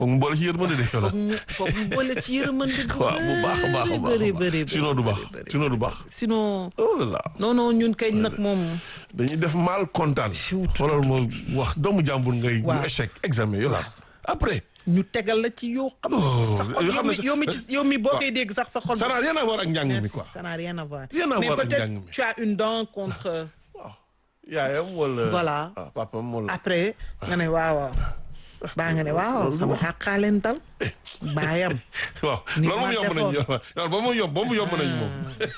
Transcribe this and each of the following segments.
foog mu boole ci yërmande de yow foog mu foog mu boole ci yërmande bu waaw bu baax a baax a baax bëri a bëri baax sinon du baax sinon du baax sinon oh là là non non ñun kay nag moom dañuy def mal kontaan Chut. xoolal ma wax doomu jàmbur ngay Waaw. ñu échec examen yow la après ñu tegal la ci yoo xam Oh, ne sa xol yoo xam ne yow mi yow mi ci yow mi boo koy dégg sax sa xol ça n'a rien à voir ak njàng mi Merci, quoi ça n'a rien à voir Rien à mais voir ak peut-être njàng mi. tu as une dent contre waaw yaayam wala Voilà. ah papam wala après nga ne waaw waaw baa nga ne waaw Loolu sama wax. xàqaaleen dal baayam waaw Ni loolu moom ma yomb nañu defoon. yow ba mu yomb ba mu yomb nañu moom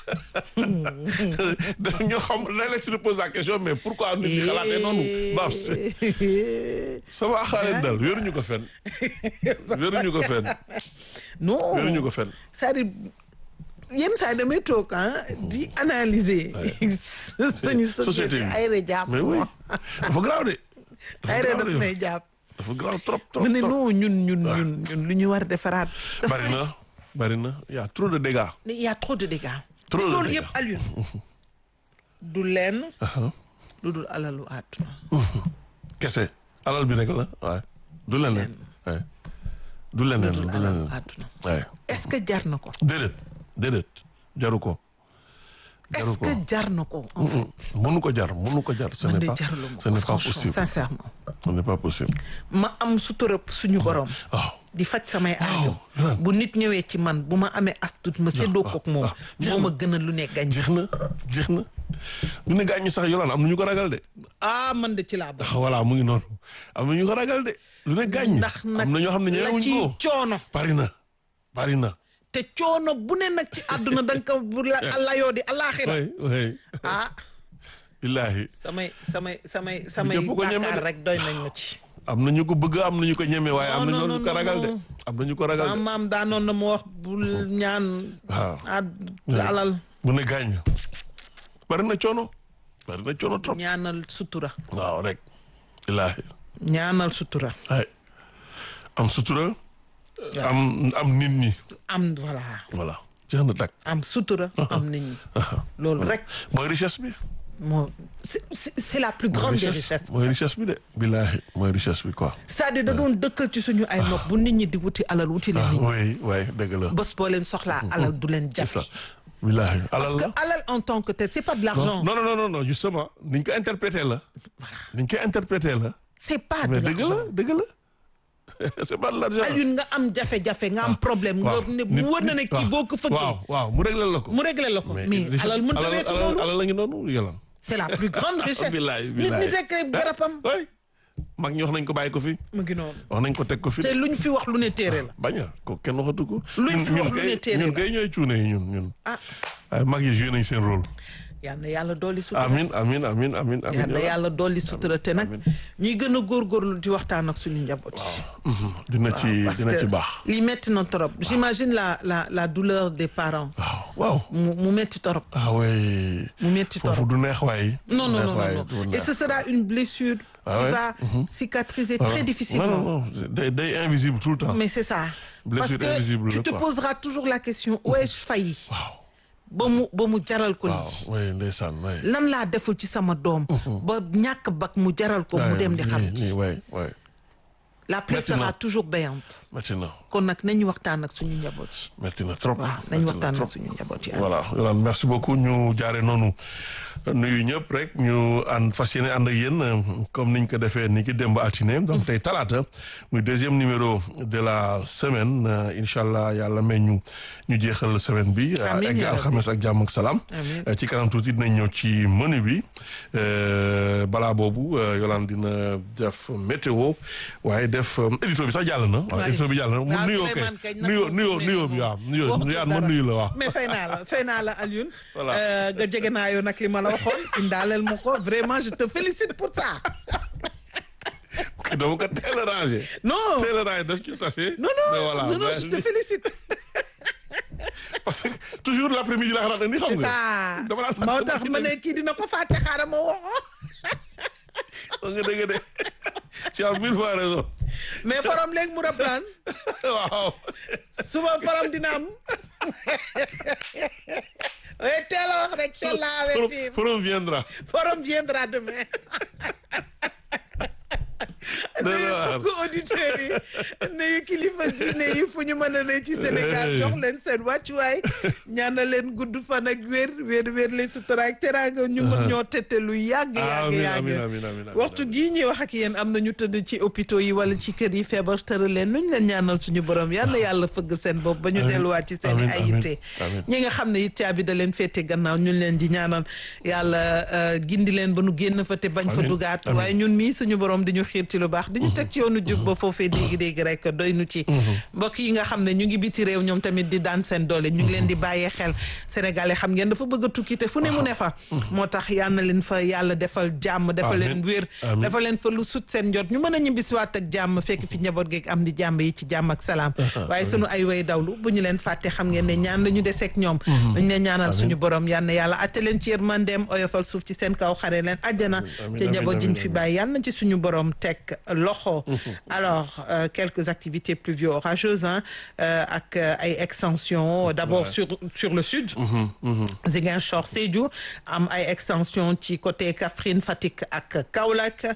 ñoo xam léeg-léeg tu te poses la question mais pourquoi nit ñi xalaatee noonu Babs sama axaaleen dal wéruñu ko fenn wéruñu ko fenn non wéruñu ko fenn c'est-à-dire yenn saa yi damay toog ah di analyser suñu société société bi ay re jàpp mais oui dafa graaw de ay re dafa daf graaw may jàpp dafa graaw trop trop mu ne trop non ñun ñun ñun ñun lu ñu war a defaraat bari na bari na y a trop de dégâts il y a trop de dégâts Trop te de loolu dégâts. yëpp Alioune du lenn Aha. lu dul alalu àdduna kese alal bi rek la waaye du leneen waaye du leneen lu du dul alalu leneen àdduna waaye est-ce que jar na ko déedéet déedéet jaru ko jaru est-ce ko que jar na ko en fait mënu ko jar mënu ko jar ce man n'est de pas jarlu ma ce ko n'est pas franchement possible sincèrement ce n'est pas possible ma am suturëb suñu borom waaw di faj samay aajo Yolaan. bu nit ñëwee ci man bu ma amee astut ma séddoo kook moom moo ma gënal lu ne gañ jeex na jeex na lu ne gaañ ñi sax yolaan am na ñu ko ragal de ah man de ci laa bokk ah voilà mu ngi noonu am na ñu ko ragal de lu ne gaañ ñi ndax nag am na ñoo xam ne la ñeewuñ ci ko coono bari na bari na te coono bu ne nag ci àdduna da nga ko bu la layoo di alaaxira way way ah billaahi samay samay samay samay ñëpp ko ñeme bàkkaar de. rek doy nañ ma ci am na ñu ko bëgg am na ñu ko ñeme waaye am na Non, ñu non, ko non, ragal de non. am na ñu ko ragal sama de maam daanoon na ma wax bul ñaan waaw ad alal mu ne gaañ bari na coono bari na coono trop ñaanal sutura waaw rek billaahi ñaanal sutura ay am sutura am am nit ñi am voilà voilà jeex na tàkk am sutura am nit ñi loolu rek mooy richesse bi moo c'est c'est c'est la plus grande des richesses mooy richesse bi de billaahi mooy richesse bi quoi c'est-à-dire da doon dëkkal ci suñu ay nopp bu nit ñi di wuti alal wuti leen nit ñi oui oui dëgg la bés boo leen soxlaa alal du leen c'est ça jafe billaahi alal parce que la alal en tant que tel c'est pas de non l'argent non non non non justement niñ ko interprété la niñ ko interprété la c'est pas de mais dëgg la l'argent dëgg la c'est pas de l'argent Alioune nga am jafe-jafe nga am problème nga waaw ne nit- mu wër na ne nit- kii waaw. boo ko fëggee waaw waaw mu réglé la ko mu réglé la ko mais richesse- alal mënta alal- weesu alal- loolu alal la ngi noonu yolan c'est la plus grande richesse billaay nit billaay nit rek garabam oui mag ñi wax nañ ko bàyyi ko fi mu ngi noonu wax nañ ko teg ko fi te luñ fi wax lu ne téere la bañ a ko kenn waxatu ko Luñ ñun fi wax ñun lu kay ne téere ñun la. kay ñooy cuune yi ñun ñun ah waaye mag yi joué nañ seen rôle yal na yàlla dolli sutura amin amin amin amin amin yal na yolan. yàlla dolli sutura te nag ñuy gën a góorgóorlu di waxtaan ak suñu njaboot Mhm. dina ci parce dina que ci baax lii metti na trop j'imagine la la la douleur des parents waaw waaw mu mu metti trop ah oui mu metti trop foofu du neex waay non non du neex non waay, non du non et neex. ce sera une blessure Ah qui ouais? va cicatriser Ah très ouais. difficilement non non non day day invisible tout le temps mais c'est ça Blessure parce que invisible tu la, te quoi. poseras toujours la question où ai-je failli waaw ba mu ba mu jaral ko waaw lii oui ndeysaan oui lan laa deful ci sama doom ba ñàkk bak mu jaral ko mu dem di xam nii oui oui la plaie Maintenant. sera toujours béante métti na kon nag nañu waxtaan ak suñu njaboot yi métti na trop waaw métti nañu na waxtaan trop. ak suñu njaboot yi voilà Yolande merci beaucoup ñu jaare noonu nuyu ñëpp rek ñu ànd fas yéene ànd ak yéen euh, comme niñ ko defee ni ki démb altine donc tey talaata muy deuxième numéro de la semaine euh, incha allah yàlla may ñu ñu jeexal semaine bi euh, Amiin egg yaa rabbi. alxames ak jàmm ak salaam Amiin. Euh, ci kanam tuuti dinañ ñëw ci menu bi euh, balaa boobu euh, Yolande dina def météo waaye def euh, édito bi sax jàll na waaw Waaye- édito bi jàll na mu waaw, nuyoo Souleymane kay kañ nag nuyoo moom nuyoo nee nuyoo na bi waaw nuyoo waxtu yaan ma dara. nuyu la waaw mais fay naa la fay naa la Alioune Voilà. Euh, nga jege naa yow nag li ma la waxoon indaaleel ma ko vraiment je te félicite pour ça dama ko teel a rangé. non teel a rangé daf ci sachet. non mais non voilà, non non mais- je te félicite parce que toujours l' après midi laa xalaat ni xam c'est nga. ça dama laa moo tax ma ne kii dina ko fàtte xaaral ma woo wax nga dëgg de tu as mille fois raison mais forom léegi mu reprendre waaw. suba forom dina am oui teel a wax rek teel la avertir forum viendra. forum viendra demain nuyu mbokku auditeurs yi nuyu kilifa diine yi fu ñu mën a ne ci Sénégal jox leen seen wàccuwaay ñaanal leen gudd fan ak wér wér wér leen sutura ak teraanga ñu mën ñoo tette lu yàgg yàgg yàgg waxtu gii ñuy wax ak yéen am na ñu tëdd ci hôpitaux yi wala ci kër yi feebar tëral leen nuñ leen ñaanal suñu borom yàlla yàlla fëgg seen bopp ba ñu delluwaat ci seen i ay yitte ñi nga xam ne it caabi da leen féete gannaaw ñu leen di ñaanal yàlla gindi leen ba nu génn fa te bañ fa dugaat waaye ñun mii suñu borom di ñu xiir ci lu baax di ñu teg ci yoonu jub ba foofee dégg-dégg rek doy nu ci mbokk yi nga xam ne ñu ngi biti réew ñoom tamit di daan seen doole ñu ngi leen di bàyyee xel sénégalais xam ngeen dafa bëgg a tukki te fu ne mu ne fa moo tax yal na leen fa yàlla defal jàmm defal leen wér defal leen fa lu sut seen njot ñu mën a ñibbisiwaat ak jàmm fekk fi njaboot geeg am di jàmm yi ci jàmm ak salaam waaye sunu ay way dawlu bu ñu leen fàtte xam ngeen ne ñaan la ñu deseeg ñoom dañ leen ñaanal suñu borom yal na yàlla atte leen ci yërmandeem oyofal suuf ci seen kaw xare leen àjjana te njaboot jiñ fi bàyyi yal na ci suñu borom teg loxo alors euh, quelques activités pluvio-orageuses hein, euh, ak ay extensions d'abord ouais. sur sur le sud Ziguinchor Sédhiou am ay extension ci côté Kaffrine Fatick ak Kaolack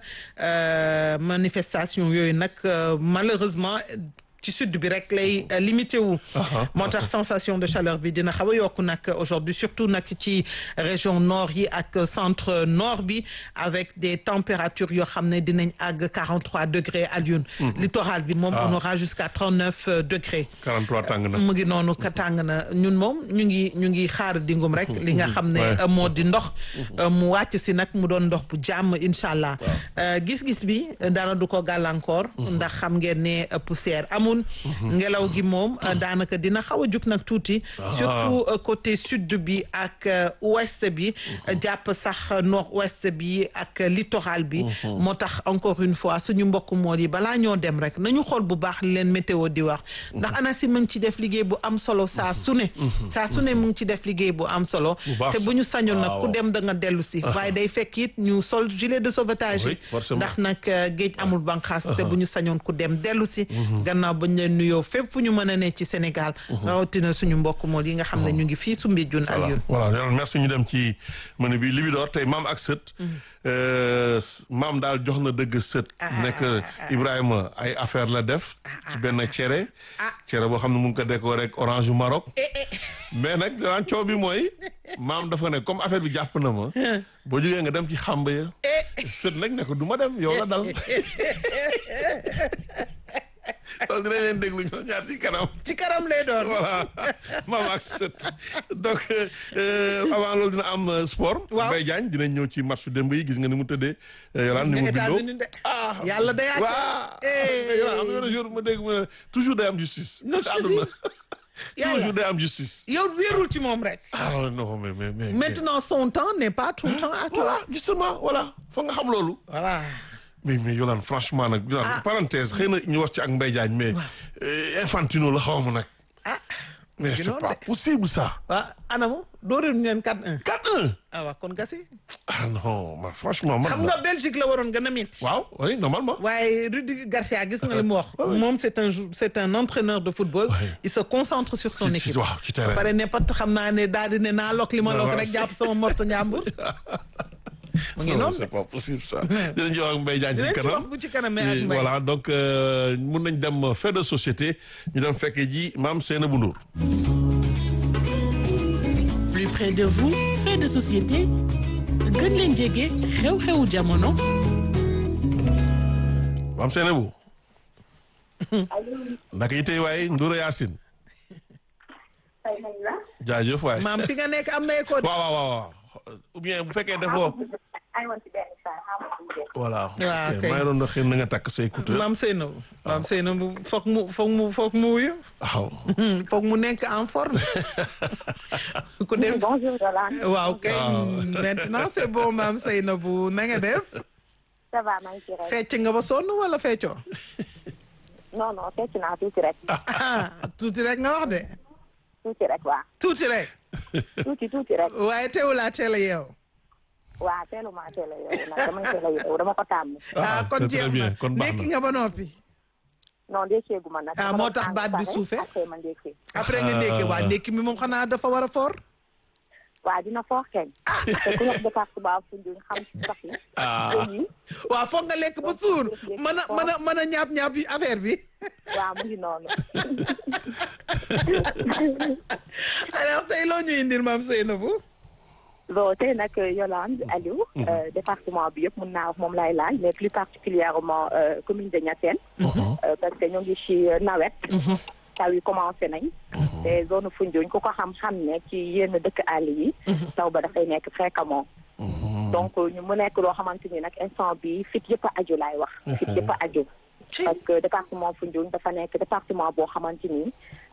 euh, manifestation yooyu nag malheureusement ci sud bi rek lay limité wu moo tax sensation de chaleur bi dina xaw a yokku nag aujourd'hui surtout nag ci région nord yi ak centre nord bi avec des températures yoo xam ne dinañ àgg 43 degrés à Lyon littoral bi moom on aura jusqu'à 39 degrés 43 tàng na mu ngi noonu ka tàng na ñun moom ñu ngi ñu ngi xaar dingum rek li nga xam ne moo di ndox mu wàcc si nag mu doon ndox bu jàmm incha allah gis-gis bi dara du ko gàllankoor ndax xam ngeen ne poussière amul ngelaw gi moom daanaka dina xaw a jug nag tuuti surtout côté sud bi ak ouest bi jàpp sax nord ouest bi ak littoral bi moo tax encore une fois suñu mbokk mool yi balaa ñoo dem rek nañu xool bu baax li leen météo di wax ndax ANACIM mu ngi ci def liggéey bu am solo saa su ne saa su ne mu ngi ci def liggéey bu am solo te bu ñu sañoon nag ku dem da nga dellu si waaye day fekk it ñu sol gilet de sauvetage yi ndax nag géej amul banqaas te bu ñu sañoon ku dem dellu si gannaaw bañ leen nuyoo fépp fu ñu mën a ne ci Sénégal rawatina suñu mbokk mool yi nga xam ne ñu ngi fii Soumbédioune ak yéen voilà merci ñu dem ci mën bi Libidor tey maam ak sët maam daal jox na dëgg sët nekk Ibrahima ay affaire la def ci benn cere cere boo xam ne mu ngi ko décoré ak orange Maroc mais nag daan coow bi mooy maam dafa ne comme affaire bi jàpp na ma boo jógee nga dem ci xàmb ya sët nag ne ko du ma dem yow la dal loolu dinañ leen déglu ñoo ñaar ci kanam. ci kanam lay doon. voilà maam ak sët donc avant loolu dina am sport. waaw Mbaye Diagne dinañ ñëw ci match démb yi gis nga ni mu tëddee. yolaan ni mu bindoo ah yàlla day àcc. waaw am na benn jour ma dégg ma toujours day am justice. non toujours day am justice. yow wéerul ci moom rek. ah non mais mais mais. maintenant son temps n'est pas tout le temps à toi. voilà justement voilà foog nga xam loolu. voilà. mais mais Yolande franchement nag. ah parenthèse xëy na ñu wax ci ak Mbaye Diagne mais. infantino la xaw ma nag. ah. mais c'est pas possible ça. waaw anamu dóoreel ngeen 4-1. 4-1. ah waaw kon gasi. ah non ma franchement man. xam nga Belgique la waroon gën a métti. waaw oui normalement. waaye Rudi Garcia gis nga li mu wax. moom c'est un c'est un entraîneur de football. il se concentre sur son équipe. waaw ci terrain pare ne pat xam naa ne daal di ne naa lokk li ma lokk rek jàpp sama morso njàmbur. mu ngi noonu c'est pas possible ça. dinañ ci wax ak Mbaye Diagne ci kanam dinañ ci wax bu ci kanam ak Mbaye. voilà donc mun nañ dem fait de société ñu dem fekkee ji maam Seynabou Ndour. plus près de vous fait de société gën leen jege xew-xewu jamono. maam Seynabou. naka yi tey waaye Ndour Yacine. jaajëf waay. maam fi nga nekk am na écho. waaw waaw waaw ou bien bu fekkee defoo. voilà. waaw ok kay maa ngi doon xëy na nga takk say écouteur. maam Seynabou. maam Seynabou foog mu foog mu foog mu wuyu. waaw. foog mu nekk en forme. ku dem bonjour Yolande. waaw kay waaw. maintenant c'est bon maam Seynabou na nga def. ça va maa ngi ci rek. fecc nga ba sonn wala feccoo. non non fecc naa tuuti rek. ah tuuti rek nga wax de. tuuti rek waa. tuuti rek. tuuti tuuti rek. waaye teewulaa teel a yeew. waa teelu maa teel a yeewu nag damay teel a yeewu dama ko tàmm. ah kon c'est très jeex bien na kon baax ndekki na. nga ba noppi. non ndékkeegu ma nag. Ah, moo tax baat bi suufee? après ma ndékkee. après nga ndekki waa ndekki mi moom xanaa dafa war a foor. waa dina foox keñ te ku nekk département Foundiougne xam si sax yi ah yi waaw foog nga lekk ba suur mën a mën a mën a ñaap ñaap yi affaire bi waaw mu ngi noonu alors tey loo ñu indil maam Seynabou bon tey nag Yolande Aliou euh, département bi yëpp mun naa wax moom laay laaj mais plus particulièrement euh, commune de Niassène euh, parce que ñoo ngi ci nawet taw yi commencé nañ te zone Foundiougne ku ko xam-xam ne ci yenn dëkk àll yi taw ba dafay nekk fréquemment donc ñu mu nekk loo xamante ni nag instant bi fit yëpp a aju laay wax fit yëpp a aju parce que département Foundiougne dafa nekk département boo xamante ni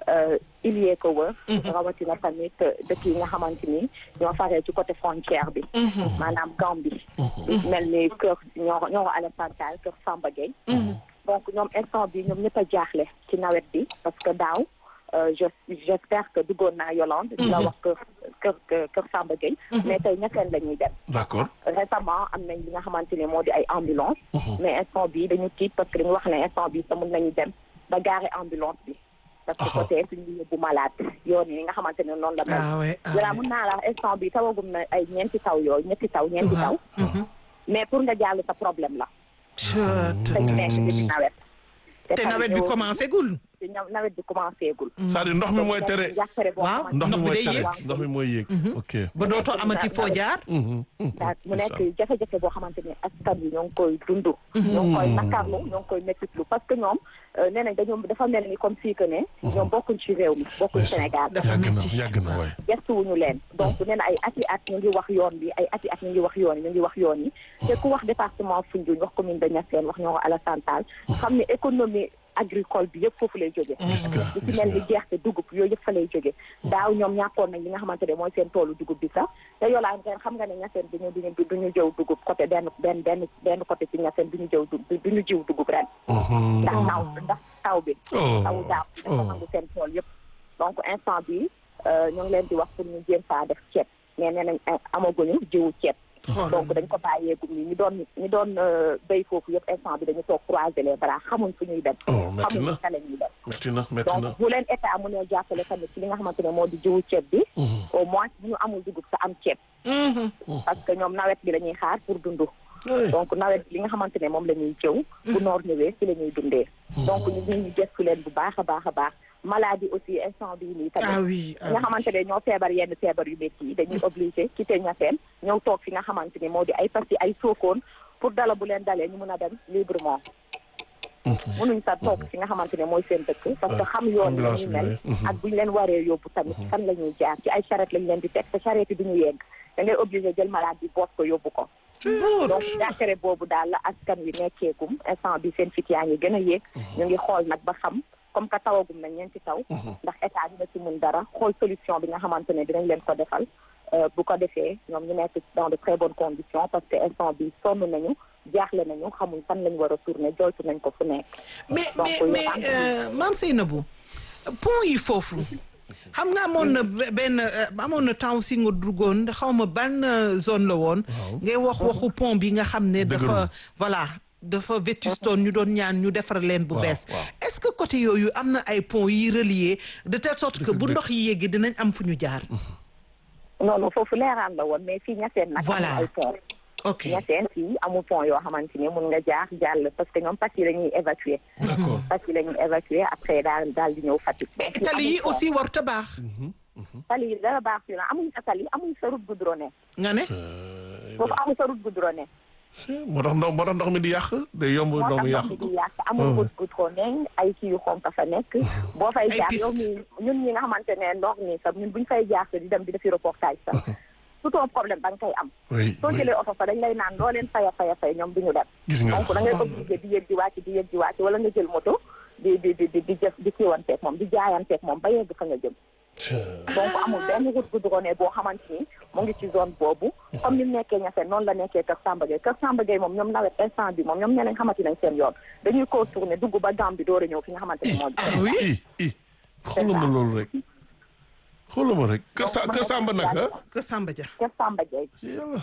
il yee ko wër rawatina tamit dëkk yi nga xamante ni ñoo faree ci côté frontière bi maanaam Gambie mel ni kër ñoo ñoo Alassane Tall kër Samba Gueye donc ñoom instant bi ñoom ñëpp a jaaxle ci nawet bi parce que daaw je j'espère que duggoon naa Yolande di la wax kër kër kër Samba Gueye mais tey ñetteel la ñuy dem d'accord récemment am nañ li nga xamante ne moo di ay ambulance mais instant bi dañu tiit parce que dañu wax ne instant bi sa mun nañu dem ba gaare ambulance bi parce que côté suñu yóbbu malade yoon yi nga xamante ne noonu la mel ah ouais ah voilà mun naa la instant bi tawagum na ay ñeenti taw yooyu ñetti taw ñeenti taw mais pour nga jàll sa problème la te ñu nekk ci nawet te nawet bi commencé gul te ña- nawet bi commencé gul c'est-à-dire ndox mi mooy tere njàqare boo Waaw. xamante ndox mi Ndox mi mooy day tere yéeg. ndox mi mooy yéeg ok ba dootoo amati foo jaar daal mu nekk jafe-jafe boo xamante ni askan wi ñoo ngi koy dund ñoo ngi koy nakarlu ñoo ngi koy mettitlu parce que ñoom euh, nee nañ dañoo dafa mel ni comme si que ne ñoom bokkuñ ci réew mi bokkuñ Sénégal dafa yàgg na metti yàgg na waay gestuwuñu leen donc nee na ay ati at ñu ngi wax yoon bi ay ati at ñu ngi wax yoon yi ñu ngi wax yoon yi te ku wax département Foundiougne wax commune de Niassène wax ñoo ko Alassane Tall xam ne économie agricole bi yëpp foofu lay jóge gis nga li gis ci mel ni nga gerte dugub yooyu yëpp fa lay jóge daaw ñoom ñàkkoon nañ li nga xamante ne mooy seen toolu dugub bi sax te yolaan ren xam nga ne ñaseen duñu duñu duñu jëw dugub côté benn benn benn benn côté ci ñaseen duñu jëw du duñu jiw dugub ren ndax taw ndax taw bi Oh. taw daaw dafa nangu seen tool yëpp donc instant bi ñu ngi leen di wax pour ñu jéem faa def ceeb mais nee nañ amaguñu jiwu ceeb donc dañ ko bàyyeegum ni ñu doon ñu doon béy foofu yëpp instant bi dañu toog croiser les bras xamuñ fu ñuy dem Oh, metti xamuñ na. fa la ñuy dem metti na metti na donc bu leen état mu ne jàppale tamit ci li nga xamante ne moo di jiwu ceeb bi au moins bu ñu amul dugub sa am ceeb parce que ñoom nawet bi la ñuy xaar pour dundu Ay. donc nawet bi li nga xamante ne moom la ñuy jëw bu noor ñëwee ci la ñuy dundee donc ñu ngi ñu gëstu leen bu baax a baax a baax maladie aussi instant bii nii tamit ah oui ah ñi nga xamante ne ñoo feebar yenn feebar yu métti yi dañuy obligé quitter Niassène ñëw toog fi nga xamante ni moo di ay Passy ay Sokone pour dala bu leen dalee ñu mun a dem librement mënuñ sa toog fi nga xamante ne mooy seen dëkk parce que xam yoon yi ambulance ñu bi mel lay, mhm. ak bu ñu leen waree yóbbu tamit fan la ñuy jaar ci ay charrette lañ leen di teg te charrette yi duñu yegg da ngay obligé jël malade bi boot ko yóbbu ko donc jàkkare boobu daal la askan wi nekkeegum instant bi seen fit yaa ngi gën a yéeg ñu ngi xool nag ba xam comme que tawagum na ñeenti taw ndax état dina ci mun dara xool solution bi nga xamante ne dinañ leen ko defal euh, bu ko defee ñoom ñu nekk dans de très bonnes conditions parce que instant bi sonn nañu jaaxle nañu xamuñ fan lañ war a tourner joytu nañ ko fu nekk mais Donc, mais yow mais am na- euh, maam Seynabou pont yi foofu xam nga amoon na be- benn euh, amoon na temps aussi nga duggoon xaw ma ban euh, zone la woon ngay wax waxu pont bi nga xam ne dafa Dëgërul. voilà dafa vétustoon ñu doon ñaan ñu defar leen bu Waaw, bees waaw. est-ce que côté yooyu am na ay pont yi relier de telle sorte que Dëgg- bu dëgg. ndox yi yéegi dinañ am fu ñu jaar non non foofu leeraan la woon mais fii ñaseen nag Voilà. amul ay pont ok ñaseen fii amul pont yoo xamante ni mun nga jaar jàll parce que ñoom Passy la ñuy évacuer d'accord Passy la ñuy évacuer après daal daal di ñëw Fatick donc fii tali yi amul pont. aussi warut a baax tali yi dara baax fii la amuñ sa tali amuñ sa route goudronnée nga ne foofu amuñ sa route goudronnée moo tax ndox moo tax ndox mi di yàq day yomb moo ndox tax mi ndox yàq mi ko di yàq amul route goudronnée ay kii yu xonk fa nekk boo fay Ay jaar piste. yow mi ñun ñi nga xamante ne ndox mi sax ñun buñ fay jaar sax di dem di defi reportage sax tout un problème da nga koy am oui soo oui jëlee oto fa dañ lay naan loo leen faya faya fay ñoom duñu dem gis nga donc da ngay obligé di yëg di wàcc di yëg di wàcc wala nga jël moto di di di di di jëf di kiiwanteeg moom di jaayanteeg moom ba yegg fa nga jëm donc amul benn route goudronnée boo xamante ni mu ngi ci zone boobu comme ni mu nekkee Niassène noonu la nekkee Kër Samba Gueye Kër Samba Gueye moom ñoom nawet instant bi moom ñoom nee nañ xamante nañ seen yoon dañuy contourner dugg ba Gambie door a ñëw fi nga xamante ni moo di ah oui i i xoolal ma loolu rek xoolal ma rek kër sa kër Samba naka que Samba Dia Kër Samba Gueye yàlla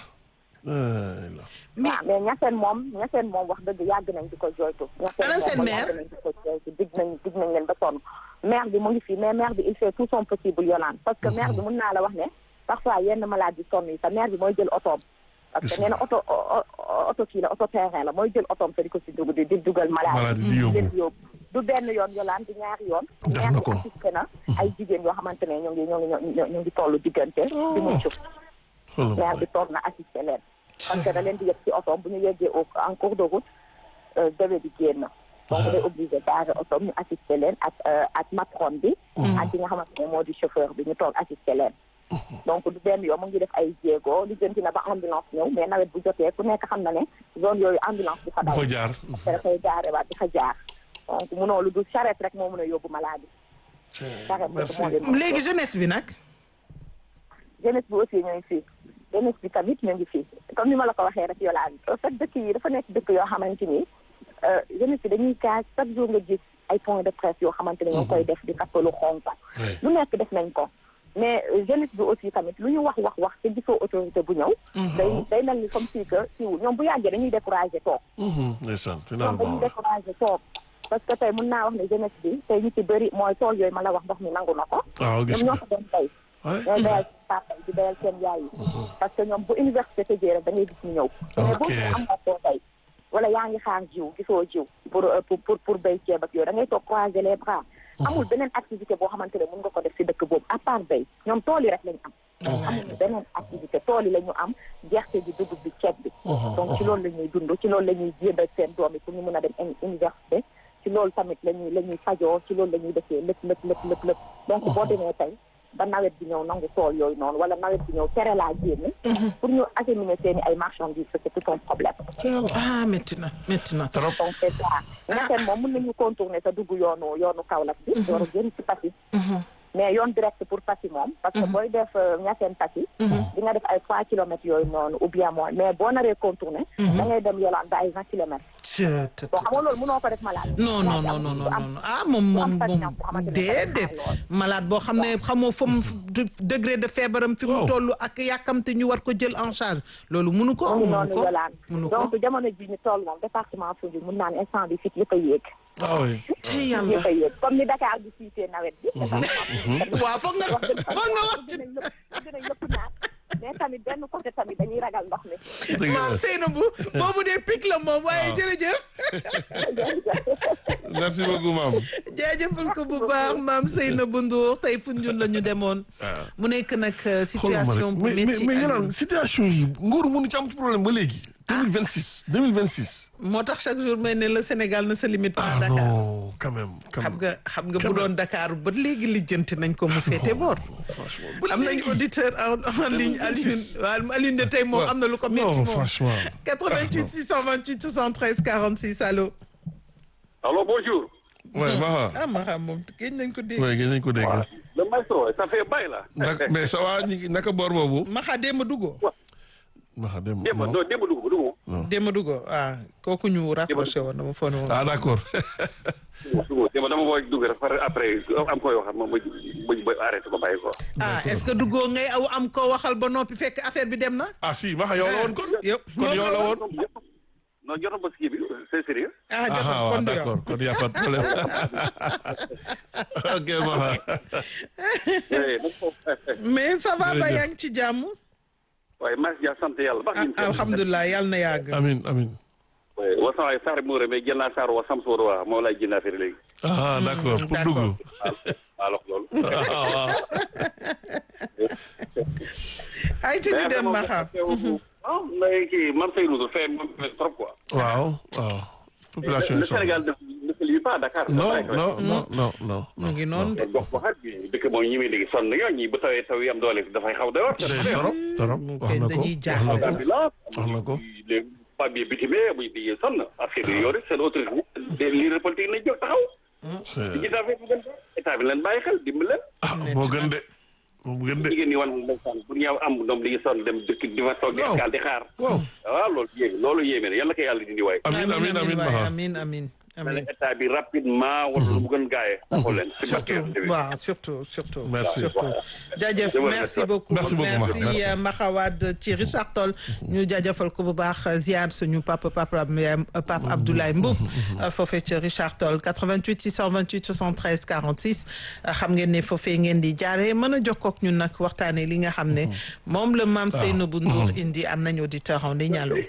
ay la mais waaw mais Niassène moom Niassène moom wax dëgg yàgg nañ di ko joytu Ana seen moom maire? yàgg nañ di ko joytu dig nañ dig nañ leen ba sonn maire bi mu ngi fii mais maire bi il fait tout son possible Yolande parce que maire bi mun naa la wax ne parfois yenn malade yi sonn yi sa mère bi mooy jël otoom parce que Gis nee na oto o- o- oto kii la oto terrain la mooy jël otoom te di ko si dugg di di dugal malade Malade yi di yi yóbbu. leen yóbbu du benn yoon yolaan di ñaari yoon Def na mère bi ko. assisté na ay jigéen yoo xamante ne ñoo ngi ñoo ngi ñoo ñu ngi toll diggante di mucc xoolal mère ma bi toog na assisté leen parce que da leen di yëg ci otoom bu ñu yeggee au en cours de route euh, bébé bi génn donc day obligé garer otoom ñu assisté leen ak euh, ak matron bi ak ki nga xamante ne moo di chauffeur bi ñu toog assisté leen donc du benn yoon mu ngi def ay jéego li jënti na ba ambulance ñëw mais nawet bu jotee ku nekk xam na ne zone yooyu ambulance bi fa bu daw fa jaar te dafay gaare waat di fa jaar donc munoo lu dul charrette rek moo mën a yóbbu malade charrette merci rek moo leen léegi jeunesse bi nag jeunesse bi aussi ñu ngi fii jeunesse bi tamit ñu ngi fii comme ni ma la ko waxee rek yolaan en fait dëkk yi dafa nekk dëkk yoo xamante ni euh, jeunesse bi dañuy kaas chaque jour nga gis ay points de presse yoo xamante ne ñoo koy def di kappalu xonk Ouais. lu nekk def nañ ko mais euh, jeunesse bi aussi tamit lu ñu wax wax wax te gisoo autorité bu ñëw day day mel ni comme si que siiw ñoom bu yàggee dañuy découragé toog Mhm, ndeysaan ñoom finalement dañuy découragé toog parce que tey mun naa wax ne jeunesse bi tey ñu ci bëri mooy tool yooyu ma la wax ndox mi nangu na ko waaw gis ñoom ñoo nga ko doon tey Ouais. ñooy bayal seen papa yi di bayal seen yaay yi parce que ñoom bu université tëjee rek da ngay gis ñu ñëw mais boo Ok. ko am nga koo tey wala yaa ngi xaar jiw gisoo jiw pour euh, pour pour pour béy ceeb ak yooyu da ngay toog croiser les bras amul beneen activité boo xamante ne mën nga ko def si dëkk boobu à part béy ñoom tool yi rek lañu am amuñu beneen activité tool yi la ñu am gerte gi dugub bi ceeb bi donc ci loolu la ñuy dund ci loolu la ñuy jëndal seen doom yi pour ñu mën a dem uni- université ci loolu tamit la ñuy la ñuy fajoo ci loolu la ñuy defee lépp lépp lépp lépp lépp donc boo demee tey ba nawet bi ñëw nangu tool yooyu noonu wala nawet bi ñëw tere laa génn pour ñu acheminer seen i ay marchandises c'est tout un problème ah métti na métti na trop donc c'est ça ñaxeen moom mën nañu contourner sa dugg yoonu yoonu Kaolack bi door a génn ci Passy mais yoon direct pour Passy moom parce que booy def ñaxeen Passy di nga def ay trois kilomètres yooyu noonu ou bien moins mais boo naree contourner da ngay dem yolaan ba ay vingt kilomètres Tchè, tchè, bon tchè. xam nga loolu mënoo ko def malade non non non non non non ah moom moom moom déedéet malade boo xam ne xamoo fa mu degré de feebaram fi mu Waaw. toll ak yàkkamte ñu war ko jël en charge loolu munu ko mu ngi munu noonu ko yolaan munu ko donc jamono ji ñu toll moom département Foundiougne mun naa ne instant bi fit yëpp a yéeg ah oui te yàlla yëpp a yéeg comme ni Dakar bi siitee nawet bi département waaw foog nga foog nga wax ci dinañ lépp dinañ lépp naat mais tamit benn côté tamit dañuy ragal ndox mi dëgg la maam Seynabou boobu dee pic la moom waaye jërëjëf merci beaucoup maam jaajëfal ko bu baax maam Seynabou Ndour tey Foundiougne la ñu demoon waaw mu nekk nag euh, xoolal ma situation rek bu mais mais métti mais Aliou. yolaan situation yi nguur mënu ci am ci problème ba léegi 2026 2026 moo tax chaque jour may ne le Sénégal ne se limite pas à ah Dakar non quand même quand xam même nga xam nga bu Quand même. doon Dakar ba léegi lijjanti nañ ko mu féete boor franchement ba am nañ léegi. auditeur en en ligne Alioune 2026. waaw Alioune de tey moom Ouais. am na lu ko métti non moom franchement 88 628 73 46 allo Alors bonjour. ouais Maha ah ma xam moom géej nañ ko dégg ouais gën nañ ko dégg Le maestro, ça fait bail là. naka mais ça va ñu ngi naka boor boobu Maxa Demba Dugo Maha dem Demba non non Demba dugg dugg Demba Dugo ah kooku ñu rapproché woon dama foog ne woon ah d'accord dugg Demba dama koy dugg rek par après am koy waxat moom ba ba arrêté ko bàyyi ko. ah est-ce que Dugo ngay aw am ko waxal ba noppi fekk affaire bi dem na ah si Maha yow la woon kon yëpp kon yow la woon Non jotoon ba ski bi c'est sérieux. ah ah jotoon waaw kon du yow d'accord kon y a pas de problème ok Maha Eh, donc, mais ça va ba Jërëjëf. yaa ngi ci jàmm waaye maa ngi sant yàlla baax ah nañu. alhamdulilah yàlla na yàgg amin amin Ouais, wa sama sar muure mais jël naa sar wa sam soor wa moo lay jënd affaire léegi. ah d'accord pour d'accord. dugg Alors loolu. ah waaw ay te ñu dem Maxa Ah, mais kii man Seydou fait trop quoi. waaw waaw population Le yi soxla Sénégal ne ne se limite pas à Dakar. non non non non non mu ngi noonu de gox goxaat bi dëkk moom ñi muy dégg sonn nañoo ñi bu tawee taw yi am doole dafay xaw doy waar. torop torop wax na ko dañuy wax na ko ambulance wax na ko les femmes yi bitimee muy di sonn affaire yi yore seen autorité leader politique nañ jóg taxaw c'est ci affaire bi gën état bi leen bàyyi xel dimbali leen ah moo gën de moo gën de jigéen ñi wan ndeysaan pour ñëw am doom di sonn dem dëkk di fa toog di Waaw. escale di xaar waaw waaw loolu yéeme loolu yéeme na yàlla ko yàlla dindi waay amin amin amin Maha amin amin na amiin état bi rapidement wala lu mu gën gaayee taxaw leen si barke surtout yonent bi. waaw surtout surtout Merci. surtout jaajëf Je vous merci remercie. beaucoup Merci beaucoup, Max. Merci. euh, Maxawad ci Richard Toll ñu jaajëfal ko bu baax ziar suñu papa papa papa Abdoulaye Mboub foofee ci Richard Toll 88 628 73 46 xam ngeen ne foofee ngeen di jaare mën a jokkook ñun nag waxtaane li nga xam ne moom la maam Seynabou Ndour indi am nañu auditeur en ligne allo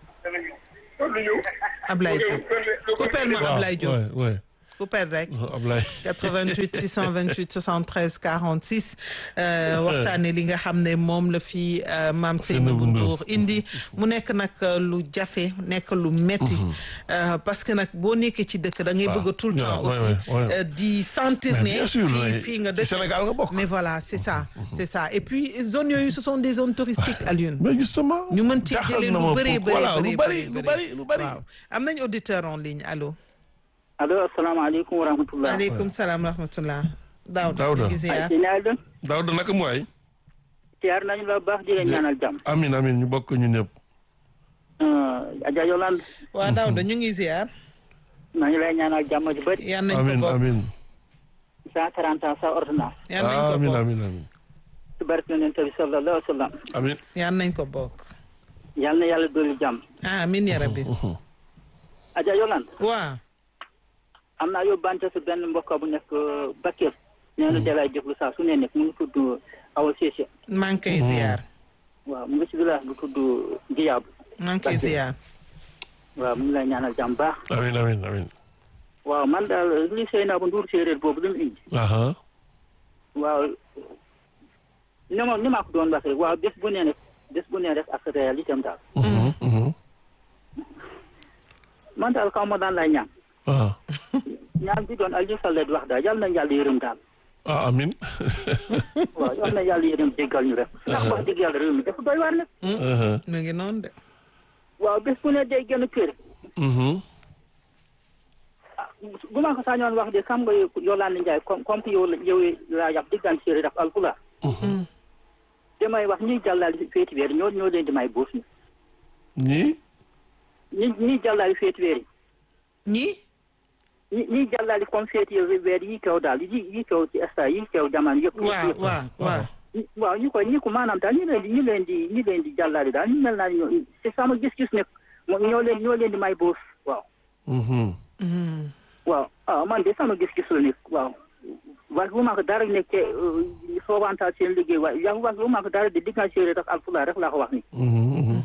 Ablaye Diop coupeel ma Ablaye Diop Ouais, ouais. coupeel rek Ablaye. 88 628 73 46 euh, waxtaane li nga xam ne moom la fi euh, maam Seynabou Ndour indi mu nekk nag euh, lu jafe nekk lu metti Euh, parce que nag boo nekkee ci dëkk da ngay Waaw. bëgg tout le temps Ouais, aussi ouais, ouais. euh, di sentir Mais ne bien sûr, fii ouais. fii nga Ci dëkk Sénégal nga bokk. mais voilà c'est ça c'est ça et puis zones yooyu ce sont des zones touristiques Alioune mais justement. ñu mën ci jaaxal jëlee na lu ma bëree pour- voilà, bëri lu bari lu bari lu bari. waaw am nañ auditeur en ligne allo allo asalaamaaleykum wa rahmatulah. waaleykum salaam rahmatullah Daouda Daouda. ñu ngi ziar. ay naa leen Daouda naka mu waay. siyaar nañu la baax di leen ñaanal jàmm. amin amin ñu bokk ñun ñëpp. Adja Yolande waa Daouda ñu ngi ziar maa ngi lay ñaanal jàmm ju bëri. yan nañ ko amin bokk amin. cent quarante ans sa ordonnance. yan nañ ko amin bokk amin amin. ci barke Yonent bi sallallahu alayhi wa sallam. amin. yan nañ ko bokk yal na yàlla dolli jàmm. ah amin ya rabbi Adja Yolande waa am naa yóbbante si benn mbokk bu nekk Bakel. nee na dalay déglu saa su ne nekk mu ngi tudd Awa Cissé. maa ngi koy ziar waaw mu ngi si village bu tudd Diab. maa ngi koy ziar waaw mu ngi lay ñaanal jàmm baax. amin amin amin. waaw man daal li Seynabou Ndour séeréer boobu li mu indi. aha waaw ni ma ni ma ko doon waxee waaw bés bu ne rek bés bu ne rek ak réalité am daal Mhm, mhm. man daal kaw ma daan lay ñaan ah ñaan bi doon Aliou Sall di wax daal yal na yàlla yërëm daal ah amin. waaw yal na yàlla yërëm jéggal ñu rek ndax wax dëgg yàlla réew mi dafa doy waar nag aha mu ngi noonu de waaw bés bu ne day gën a kër mhm. bu ma ko sañoon wax de xam nga Yolande Ndiaye comme comme que yow la yow laa yàpp diggante séeréer ak alpulaar damay wax ñuy jàllale féeti weer ñoo ñoo leen di may boos ni ñii. ñi ñuy jàllale féeti weer yi ñii ñi ñiy jàllale comme féeti weer yi kaw daal yi yi kaw ci esta yi kaw jamono yëpp waaw yëpp waaw waaw ñi- waaw ñu koy ñi ko maanaam daal ñu leen di ñu leen di ñu leen di jàllale daal ñu mel naa ñoo c'est sama gis-gis ne mo- ñoo leen ñoo leen di may boos waaw Mhm. Mhm. waaw ah man de sama gis-gis la nekk waaw wax bu ma ko dara nekke soobantaal seen liggéey waaye yaa wax bu ma ko dara de diggante séeréer ak alpulaar rek laa ko wax ni Mhm, mhm.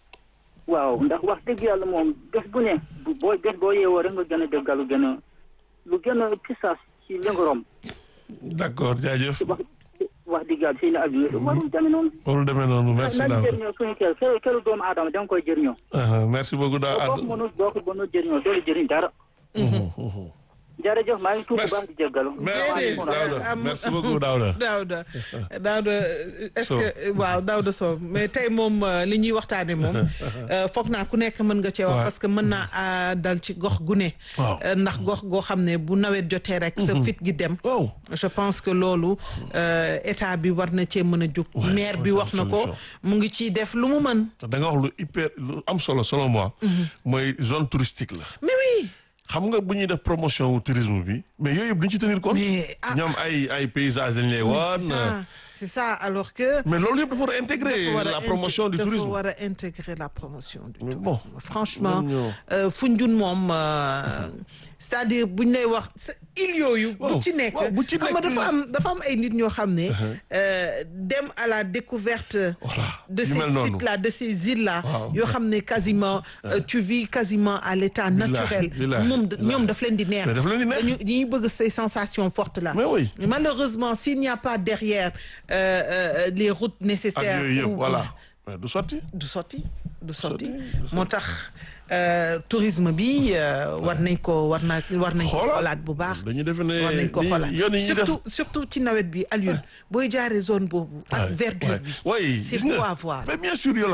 waaw ndax wax dëgg yàlla moom bés bu ne bu- boo bés boo yeewoo rek nga gën a déggal lu gën a lu gën a pisaas ci lëngorom d'accord jaajëf. wax wax dëgg yàlla seen abi warul demee noonu loolu demee noonu merci nañ Daouda. jëriñoo suñu kër kër këru doomu aadama da nga koy jëriñoo aha merci beaucoup boo ko Daouda. mënul boo ko mënul jëriñoo doolu jëriñ dara Mhm, mhm. jërëjëf maa ngi tuub bu Merci. baax di jéggalu merci Déedéet, Daouda am- merci beaucoup Daouda. Daouda Daouda est-ce Sow. que waaw Daouda Sow mais tey moom euh, li ñuy waxtaane moom euh, foog naa ku nekk mën nga cee wax Ouais. parce que mën naa ah, dal ci gox gu ne Waaw. Euh, ndax gox goo xam ne bu nawet jotee rek sa fit gi dem oh. je pense que loolu euh, état bi war na cee mën a jóg Ouais, maire bi ouais, wax na ko solution. mu ngi ciy def lu mu mën da nga wax lu hyper lu am solo selon moi. mooy zone touristique la. mais oui xam nga bu ñuy def promotion wu tourisme bi mais yooyu yëpp duñ ci tenir compte. Mais, ah. ñoom ay ay paysages dañ lay c'est wan. ça c'est ça alors que mais loolu yëpp dafa war a intégrer dafa war a la intég- promotion du dafa tourisme. war a intégrer la promotion du Mais tourisme bon, franchement ñun ñoo- euh, Foundiougne moom euh, c'est-à-dire buñ lay wax sa- île yooyu Waaw, bu ci nekk waaw, bu ci xam nga nekk- dafa am dafa am ay nit ñoo xam ne euh, dem à la découverte Voilà, de yu ces mel noonu. sites là de ces îles là Waaw. yoo xam ne quasiment euh, tu vis quasiment à l'état Billahi, naturel billahi, moom billahi. ñoom daf leen di neex Mais daf leen di neex. dañu dañuy bëgg ces sensations fortes là Mais oui. malheureusement s'il n'y a pas derrière euh, euh, les routes ak nécessaires yooyu yëpp ou- voilà. mais du sotti. du sotti du sotti sotti. moo tax euh, tourisme bi euh, war nañ ko war na war nañ ko Xoolaat. xoolaat bu baax dañu defe ne war nañ ko ni- xoolaat yoon yi ñuy def surtout surtout ci nawet bi Alioune booy jaaree zone boobu ak Ouais, verdure ouais. bi Oui, c'est gis nga. beau à voir mais bien sûr Yolande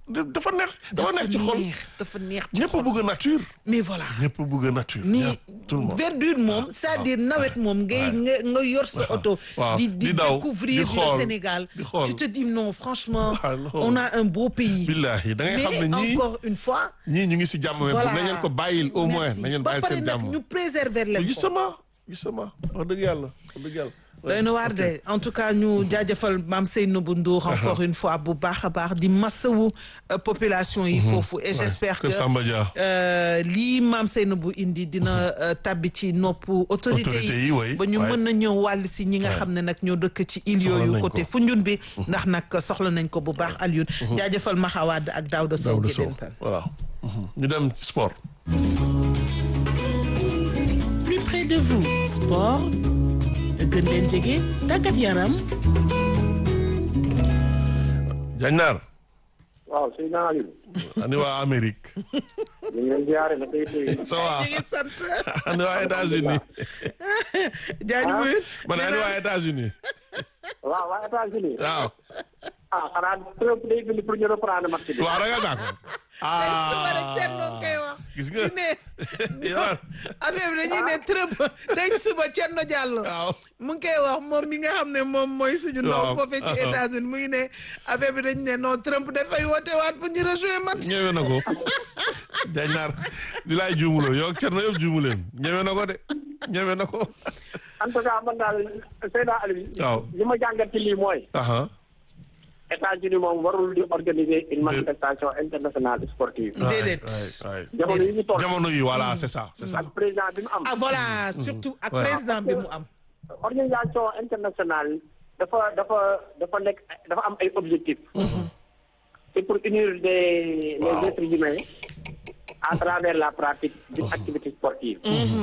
dafa neex dafa neex ci xol neex dafa neex ci ñëpp xol bëgg nature mais voilà ñëpp bëgg nature ni ñëpp, tout le monde verdure moom c'est-à-dire nawet moom ngay nga nga yor sa oto waaw, di di di daw, découvrir di xool, le Sénégal di xool. tu te dis non franchement Ah, non. on a un beau pays billahi da ngay xam mais ne ñii encore une fois ñii ñu ngi si jàmm mais voilà nañ leen ko bàyyil au moins merci. nañ leen ba bàyyil pare seen nag jàmm ñu préserver leen ko justement justement wax dëgg yàlla wax dëgg yàlla doy na waar de en tout cas ñu jaajëfal maam Seynabou Ndour encore une fois bu baax a baax di massawu euh, population yi foofu et j'espère que que Samba Dia euh, lii maam Seynabou indi dina euh, tabbi ci noppu autorité Autorité yi, yi oui, ba ñu ouais. mën na ñëw wàll si ñi nga xam ne nag ñoo dëkk ci île Soxla yooyu nañ côté ko. Foundiougne bi ndax nag soxla nañ ko bu baax Alioune jaajëfal Maxawaad ak Daouda Sow Daouda Sow Guédén Peul voilà ñu dem ci sport plus près de vous sport gën leen jege tàggat yaram Jañnaar waaw sëñ naa Aliou. ani waa Amérique ñu ngi leen ziare na tey tey. ça va ñu ngi sant ani waa États-Unis jaajëfal ma ne ani waa États-Unis waaw waa États-Unis. waaw ah xanaa Trump day bind pour ñu reprendre match bi. waaw ragal naa ko suba rek Thierno koy wax gis nga ñu ne yow affaire bi dañuy ne Trump dañ suba Thierno Diallo waaw mu ngi koy wax moom mi nga xam ne moom mooy suñu ndaw Waaw. foofee ci États-Unis mu ngi ne affaire bi dañ ne non Trump dafay woote waat pour ñu rejouer match ñëwee na ko Jañnaar di laay juumuloo yow ak Thierno yëpp juumuleen ñëwee na ko de ñëwee na ko en tout cas man daal Seydina Aliou. waaw li ma jàngat ci lii mooy. aha États-Unis moom warul di organiser une manifestation internationale sportive. Déedéet. waay waay jamono yi ñu toll. jamono yi voilà c'est ça c'est ça ak président bi mu am. ah voilà surtout ak Ouais. président bi mu am organisation internationale dafa dafa dafa nekk dafa am ay objectifs. c'est pour unir des les Waaw. êtres humains à travers la pratique d'une activité sportive.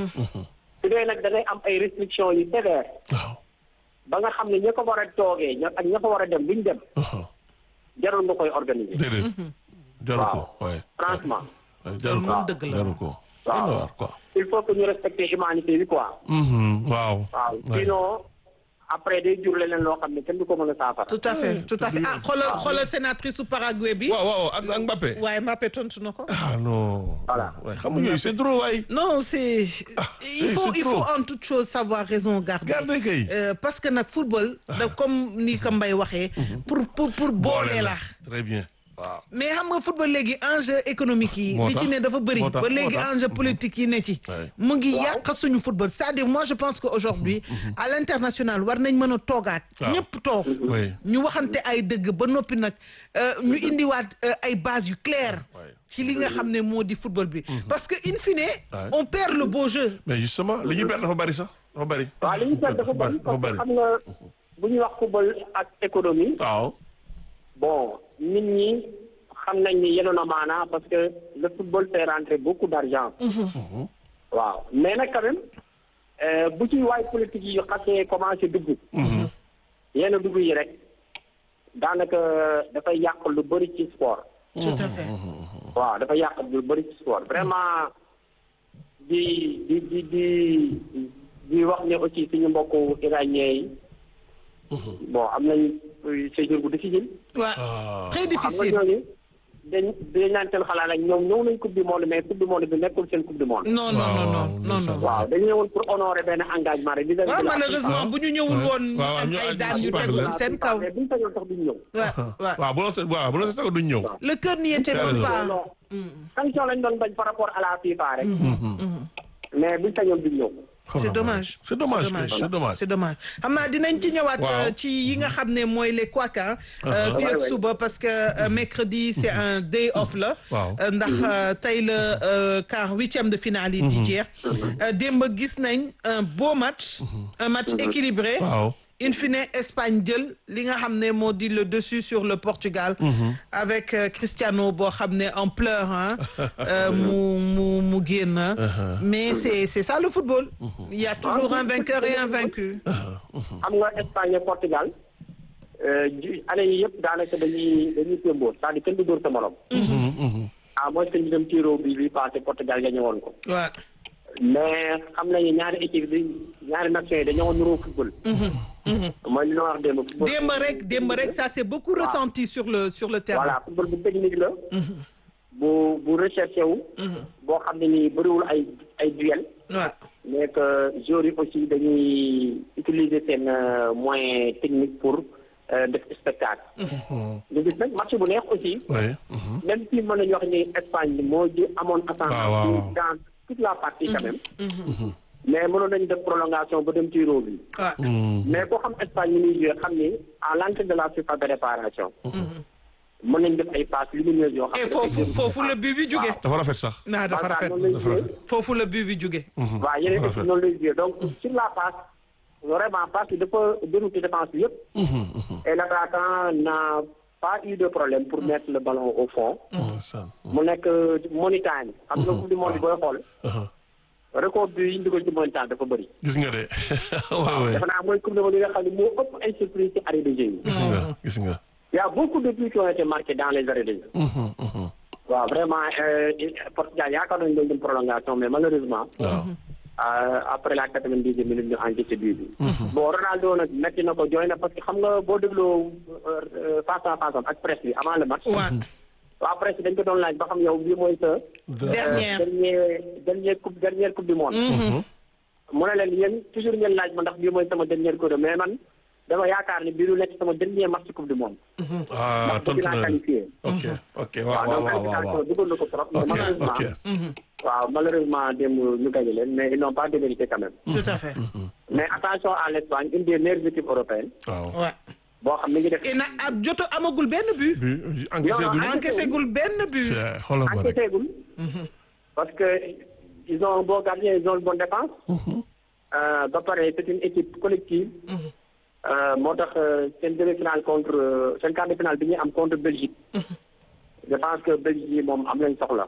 su dee nag da ngay am ay restrictions yu sévères waaw ba nga xam ne ña ko war a toogee ña ak ña ko war a dem bu ñu dem aha jarul nga koy organiser. déedéet jaru ko waay franchement waay jaru ko moom dëgg la. jaru ko Waaw. dana war quoi il faut que ñu respecter humanité bi quoi. Mhm, waaw waaw waay. sinon après day jur leneen loo xam ne kenn du ko mën a saafara. tout à fait tout à fait ah xoolal xoolal sénatrice su Paraguay bi waaw waaw ak ak Mbappé waaye Mbappé tontu na ko ah non Voilà. waay xam nga yooyu c'est trop waay non c'est il c'est- faut c'est il faut trop. en toute chose savoir raison garder garde kay Euh, parce que nag football da comme ni ko Mbaye waxee pour pour pour boole la très bien waaw mais xam nga football léegi enjeu économique yi Moo li ci tax. ne dafa bëri Moo tax, ba moo léegi tax. enjeu politique yi ne ci Ouais. mu ngi yàq suñu football c'est-à-dire moi je pense que aujourd'hui à l'international war nañ mën a toogaat Waaw. ñëpp toog oui ñu waxante ay dëgg ba noppi nag euh, ñu indiwaat euh, ay bases yu claires Ouais. ci li nga xam ne moo di football bi parce que in fine Ouais. on perd le beau jeu mais justement li ñu perte dafa bari sax dafa bari waaw li ñu seet dafa bëri dafa parce que bari xam nga bu ñuy wax football ak économie waaw bon nit ñi xam nañ ni yenoon na maanaa parce que le football fait rentrer beaucoup d'argent waaw mais nag quand même euh, bu ci waay politique yi xasee commencé dugg yenn dugg yi rek daanaka dafay yàq lu bëri ci sport tout à fait waaw dafa yàq lu bëri ci sport vraiment di di di di di wax ne aussi suñu mbokku iranien yi bon am nañ séjour bu difficile waaw très xam nga difficile ñooñu dañ dañ naan seen xalaat ak ñoom ñëw nañ coupe du monde mais coupe du monde bi nekkul seen coupe du monde non non non non non non waaw dañu ñëwoon pour honorer benn engagement rek vis-à-vis waaw de la malheureusement bu ñu ñëwul Ouais. woon ñu waaw, am ñu ay ak daan yu suspendre tegu leen. ci seen kaw mais buñu sañoon sax duñ ñëw waaw waaw waaw bu la se waaw bu la se sax duñ ñëw le cœur n'y était T'as même raison. pas non sanction lañ doon bañ par rapport à la FIFA rek mais buñ sañoon duñ ñëw c'est dommage c'est dommage kay, c'est dommage c'est dommage xam naa dinañ ci ñëwaat Waaw. euh, ci yi nga xam ne mooy les couacs ah euh, fii ak Ouais, ouais. suba parce que euh, mercredi c'est un day off la Waaw. Euh, ndax euh, tey la euh, quart huitième de finale yi di jeex Euh, démb gis nañ un beau match un match équilibré waaw in fine Espagne jël li nga xam ne moo di le dessus sur le Portugal avec euh, Cristiano boo xam ne en pleurs hein euh, mu mu mu génn mais c'est c'est ça le football il y a toujours un vainqueur et un vaincu xam nga Espagne ak Portugal euh, ji année yi yëpp daanaka dañuy dañuy témboo c'est-à-dire kenn du dóor sa morom à moins que ñu dem tiro bi bi passé Portugal gagné woon ko waaw mais xam nañu ñaari équipe bi ñaari nations yi dañoo nuroo football. mooy li ñu wax démb. football démb rek démb rek ça s'est beaucoup ressenti sur le sur le terrain. voilà football bu technique la. bu bu recherché wu. boo xam ne nii bëriwul ay ay duel. waaw mais que joueurs yi aussi dañuy utiliser seen euh, moyen technique pour euh, def spectacle. ñu gis nag match bu neex aussi. oui. même si mën nañu wax ni Espagne moo ji amoon waaw, waaw, ascendant waaw. dans toute la partie quand même. mais mënoon nañu def prolongation ba dem ci bi. waaw mais koo xam Espagne ñu ngi joué xam ni à l'entrée de la surface de réparation. mën nañu def ay passes lumineuses yoo xam et foofu foofu la but bi jóge dafa rafet sax. naa dafa rafet noonu lay dafa joué. rafet. foofu la but bi jóge waaw yeneen rafet. équipe noonu lay joué donc sur la passe vraiment passe bi dafa dérouté défense bi yëpp. et l'attaquant n'a pas eu de problème pour mettre le ballon au fond. ndeysaan. mu nekk money time xam nga coupe du monde booy xool. record bi yi ñu dugal ci money time dafa bëri. gis nga de waaw waaw defe naa mooy coupe du monde yi nga xam ne moo ëpp ay surprise ci arrêt de jeu yi. gis nga gis nga. Il y a beaucoup de buts qui ont été marqués dans les arrêts de jeu. waaw vraiment euh, Portugal yaakaar nañu doon dem prolongation mais malheureusement. waaw. Euh, après la quatre-vingt-dixième minute ñu enquêté bii bi. bon Ronaldo nag metti na ko jooy na parce que xam nga boo dégloo euh, face à face am ak presse bi avant le match. waaw waa presse bi dañ ko doon laaj ba xam yow bii mooy sa. dernière dernier dernier coupe dernière coupe du monde. mu ne leen yéen toujours ngeen laaj ma ndax bii mooy sama dernière coupe mais man dama yaakaar ni bii du nekk sama dernier match coupe du monde. ah ndax tontu dinaa na qualifié. ok ok waaw waaw waaw waaw waaw. bëggoon na ko trop. mais ok malheureusement ok. waaw malheureusement démb ñu gagné leen mais ils n'ont pas démérité quand même. tout à fait mais attention à l'Espagne une des meilleures équipes européennes. waaw. waaw boo xam ne ngi def. et na ab joto amagul benn but bi encaissé guñu. encaissé gul benn but c'est xoolal ma rek. enquêté gul. parce que ils ont un bon gardien ils ont une bonne défense. Euh, ba pare c'est une équipe collective. Euh, moo tax euh, seen demi-finale contre euh, seen quart de finale bi ñuy am contre Belgique. je pense que Belgique yi moom am nañ soxla.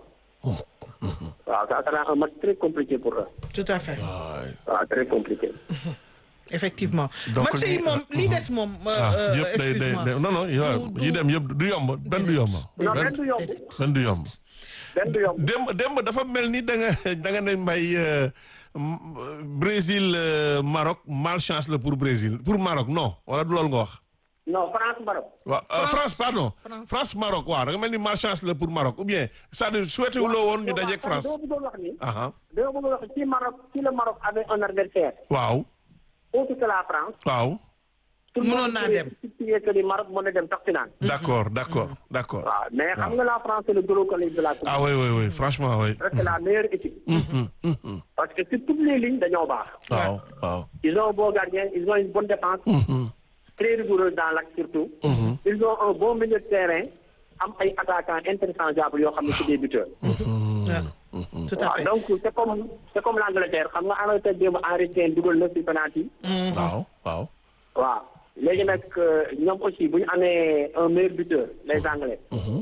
waaw ça sera un match très compliqué pour eux. tout à fait waay. waaw très compliqué. effectivement Donc, match yi li- moom li des moom ah euh, yëpp day day excuse-moi day non non yow Du- yi du- dem yëpp du yomb benn du yomb. non benn benn du yomb benn du yomb. benn du yomb. démb démb dafa mel ni da nga da nga ne mbay euh, m- Brésil euh, Maroc malchance la pour Brésil pour Maroc non wala du loolu nga wax. non France Maroc. waaw euh, France pardon France Maroc waaw da nga mel ni malchance la pour Maroc ou bien c'est-à-dire souhaité wu loo woon ñu dajeeg France. dama bëggoon wax ni. aha dama bëggoon wax si Maroc si le Maroc avait un adversaire waaw autre que la France. waaw tout le Mënoon monde naa serait dem. situé que ni Maroc mën na dem sax finale. d'accord d'accord d'accord. waaw mais xam nga la France c'est le gros collègue de la coupe. ah oui oui oui franchement oui. c'est la meilleure équipe. parce que sur toutes les lignes dañoo baax. waaw waaw. ils ont un bon gardien ils ont une bonne défense. très rigoureuse dans l'axe surtout. ils ont un bon milieu de terrain am ay attaquants interchangeables yoo xam ne c'est des buteurs. waaw tout à waaw fait donc c'est comme c'est comme l'Angleterre xam nga Angleterre démb Henry Kane dugal na ci penalty. waaw waaw. waaw léegi nag ñoom aussi bu ñu amee un meilleur buteur les anglais.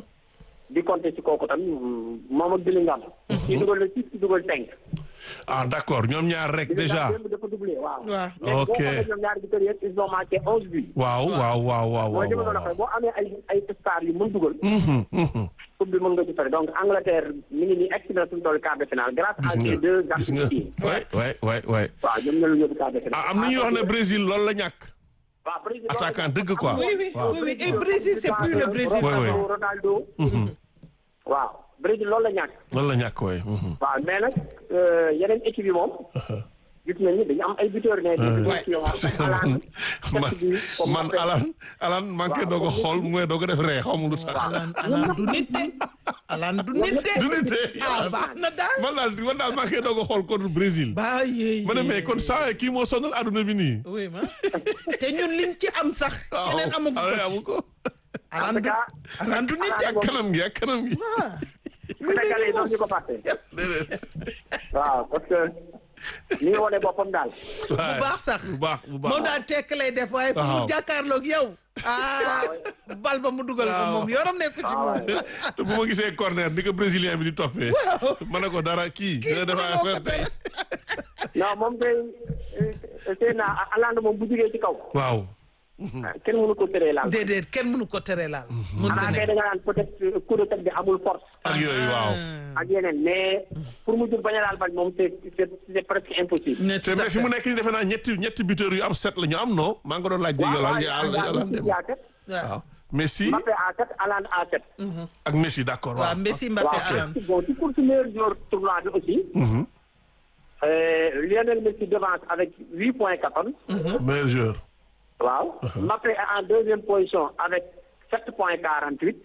di compter ci kooku tam moom ak Bellingham. kii dugal na six kii dugal cinq. ah d'accord ñoom ñaar rek déjà. Bellingham démb dafa doublé waaw. waaw léegi boo Ok. xoolee ñoom ñaari buteurs yëpp ils ont marqué onze buts. waaw waaw waaw waaw mooy li ma waaw doon waxee boo amee ay ay stars yu mën dugal. Mhm, mhm. coupe bi mën nga ci fari donc Angleterre mi ngi nii egsi na suñu tool quart de finale grâce à gis nga ces deux gis nga garçons. waay waay waay waay. waaw ñoom ñoo la yóbbu quart de finale. ah am na ñuy wax ne Brésil loolu la ñàkk. waaw Brésil attaquant dëgg quoi. oui oui waaw. oui oui et Brésil c'est plus le Brésil Oui, oui. d'avant. Ronaldo. waaw Brésil loolu la ñàkk. loolu la ñàkk waay. mhm. waaw mais nag euh, yeneen équipe yi moom. gis nañu dañu am ay buteurs mais des buteurs qui ont parce que man man man Alan Alan maa ngi koy doog a xool mu ngi doog a def ree xaw ma lu tax. Alan Alan du nit de Alan du nit de du nit de. ah baax na daal man daal man daal maa ngi koy doog a xool contre Brésil. ba yee ma ne mais kon saa kii moo sonal àdduna bi nii. oui ma te ñun liñ ci am sax keneen amagu waaw ko amu ci ko. Alan du Alan du nit de ak kanam gi ak kanam gi. Sénégalais yi doon ñu ko fàtte. déedéet. waaw parce que ni nga wane boppam daal. bu baax sax bu baax bu baax. moom daal tekk lay def waaye fu mu Waaw. jàkkaarloog yow ah bal ba mu dugal ko Waaw. moom yoram nekku ci moom te bu ma gisee corner ni ko brésilien bi di toppee. ma ne ko dara kii. dina def mënuloo ko affaire tey. non moom kay sëy naa Hollande moom bu jugee ci kaw. waaw. kenn mënu ko teree laal. déedéet kenn mënu ko tere laal. mënut a xanaa kay nekk da nga naan peut-être coup de tête bi amul force. ak yooyu waaw. ak yeneen mais pour mu jur bañ a laal bal moom c'est c'est c'est presque impossible. ne te tout à mais fi mu fait. nekk nii defe naa ñetti ñetti buteurs yu am set la ñu am non maa ngi ko doon laaj. waaw Yolande waaw Yolande Yolande dem yaa sept waaw Messi Mbappé à sept Haaland à sept. ak Messi d'accord waaw waaw. Messi Mbappé waaw Haaland. bon ci course meilleur joueur tournoi bi aussi. Mhm. euh, Lionel Messi devance avec huit points quatorze. meilleur joueur. waaw Mbappé est en deuxième position avec sept points quarante huit.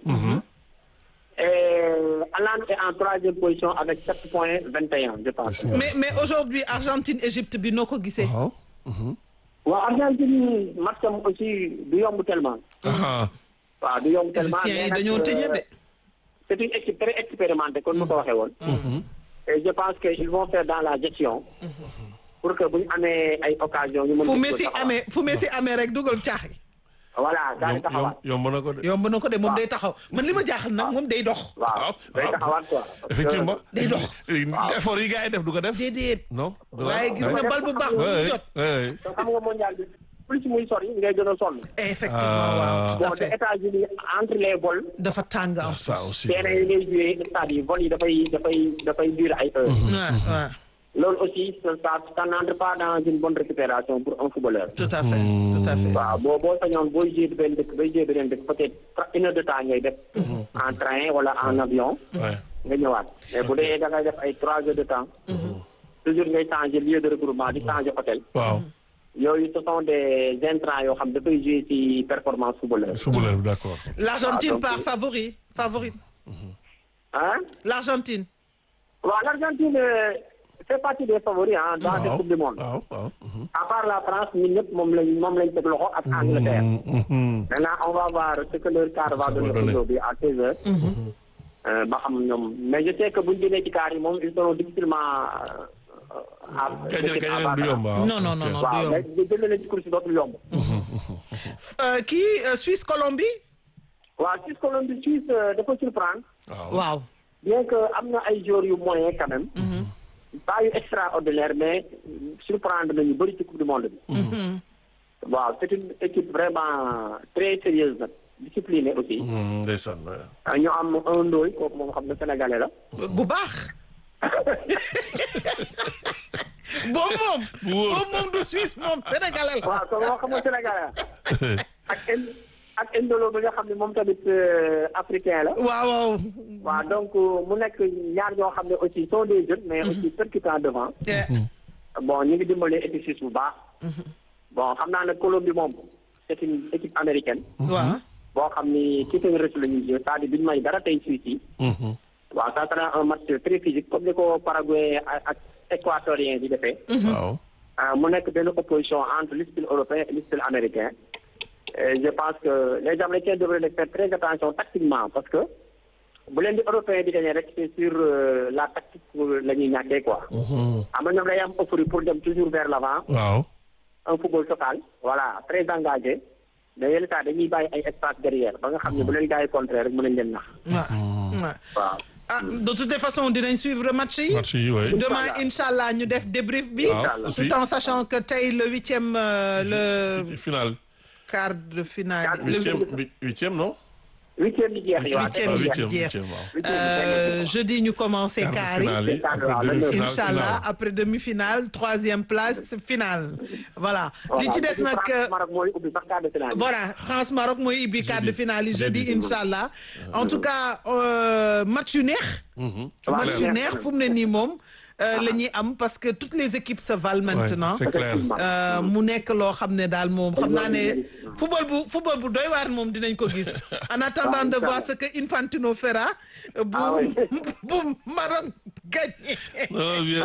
et Haaland est en troisième position avec sept points vingt et un je pense. mais mais aujourd'hui Argentine Égypte bi noo ko gisee. waaw. waaw Argentine match am aussi du yomb tellement. ah waaw du yomb tellement Égyptiens yi mais nag, dañoo tëñe de. c'est une équipe très expérimentée comme mu ko waxee woon. et je pense que ils vont faire dans la gestion. pour que bu ñu amee ay occasion ñu mën fu ko Messi taxawal. amee fu Messi amee rek dugal caaxi. voilà daal di yomb taxawaat. yomb yomb na ko de. yomb na ko de moom day taxaw man li ma jaaxal nag moom day dox. waaw day waaw. taxawaat quoi. parce que- effectivement. day dox. effort yi gars yi def du ko def. déedéet. non. du ko waaye def. gis nga bal bu baax bu Ouais, mu jot. ouais. te xam nga mondial bi plus muy sori ngay gën a sonn. effectivement Ah. waaw tout à bon te fait. États-Unis entre les vols. dafa tàng am. ça aussi. terrain yi ngay joué stade yi vol yi dafay dafay dafay durer ay heures. waaw waaw loolu aussi ça ça ça n'entre pas dans une bonne récupération pour un footballeur. tout à fait tout à fait. waaw boo boo sañoon booy joué benn dëkk bay joué beneen dëkk peut-être une heure de temps ngay def. en train wala en avion. Ouais. nga ñëwaat mais bu dee da ngay def ay trois heures de temps. toujours ngay changer lieu de regroupement di changer hôtel. waaw. yooyu ce sont des intrants yoo xam dafay jouer ci performance footballeur. footballeur bi d'accord. L'Argentine Ah, donc- part favori favori. ah L'Argentine. waaw l'Argentine euh, fait partie des favoris ah dans cette waaw coupe du monde. waaw waaw. à part la France ñun ñëpp moom lañ moom lañ teg loxo ak Angleterre. maintenant on va voir ce que leur quart va Ça va donner donner. aujourd'hui à 16 heures. Euh, ba xam ñoom mais je sais que buñ jëlee ci quart yi moom ils seront difficilement. euh, à Gañe équipe à gañe du battre. yomb waaw. Non, non, non, ok. non. waaw du mais yomb. jëlee leen ci course dootul yomb. Euh, kii euh, Suisse Colombie. waaw Suisse Colombie Suisse euh, dafa surprendre. waaw. waaw. bien que am na ay joueurs yu moyen quand même. pas yu extraordinaire mais surprendre nañu bëri ci coupe du monde bi. waaw c'est une équipe vraiment très sérieuse nag disciplinée aussi. Hmm, ndeysaan ouais. ah, ñu am un ndooy kooku moom xam ne sénégalais la. bu baax. boobu moom. Bu wóor. boobu moom du Suisse moom sénégalais la. waaw kon moo xam ne sénégalais la ak en ak Indolo bi nga xam ne moom tamit euh, africain la. waaw waaw. waaw donc mu nekk ñaar ñoo xam ne aussi sont des jeunes mais aussi percutants devant. Eh, bon ñu ngi dimbali équipe suisse bu baax. bon xam naa ne Colombie moom c'est une équipe américaine. waaw. boo xam ni ci seen rëcc la ñuy jouer c'est-à-dire duñu may dara tey Suisse yi. Mhm. waaw ça sera un match très physique comme ni ko Paraguay ak ak équatorien di defee. waaw. ah mu nekk benn opposition entre le style européen et le style américain. Et je pense que les Américains devraient faire très attention tactiquement parce que bu leen di européen di gagner rek c'est sur euh, la tactique la ñuy ñàkkee quoi. am na ñoom day am euphorie pour dem toujours vers l'avant waaw. un football total voilà très engagé mais yenn saa dañuy bàyyi ay espace derrière ba nga xam ne bu leen gars yi contrer rek mën nañ leen nax waaw. waaw. waaw. ah de toutes les façons dinañ suivre match yi. match yi oui. demain inchallah ñu def débrief bi. waaw aussi. tout en sachant que tey le huitième euh, le final. quart de finale. Quart de le huitième huit- huitième non. huitième bi jeex waaw Huitième ah bi huitième jeex. huitième waaw. Euh, jeudi ñu commencé Quart de quart yi. finale yi, Quart de après finale, demi-finale, Inch'Allah finale. après demi-finale troisième place finale voilà li ci des nag euh, Maroc mooy ubbi sax quart de finale yi. voilà France Maroc mooy ibbi quart de finale yi jeudi jeudi. Inch'Allah en tout cas euh, match yu neex Mhm. match yu clair. neex fu mu ne nii moom euh, la ñuy am parce que toutes les équipes se valent maintenant Ouais, c'est clair. Euh, mu nekk loo xam ne daal moom xam naa ne football bu football bu doy waar moom dinañ ko gis en attendant de voir ce que Infantino fera euh, bu Ah oui. bu Maroc gagné non bien.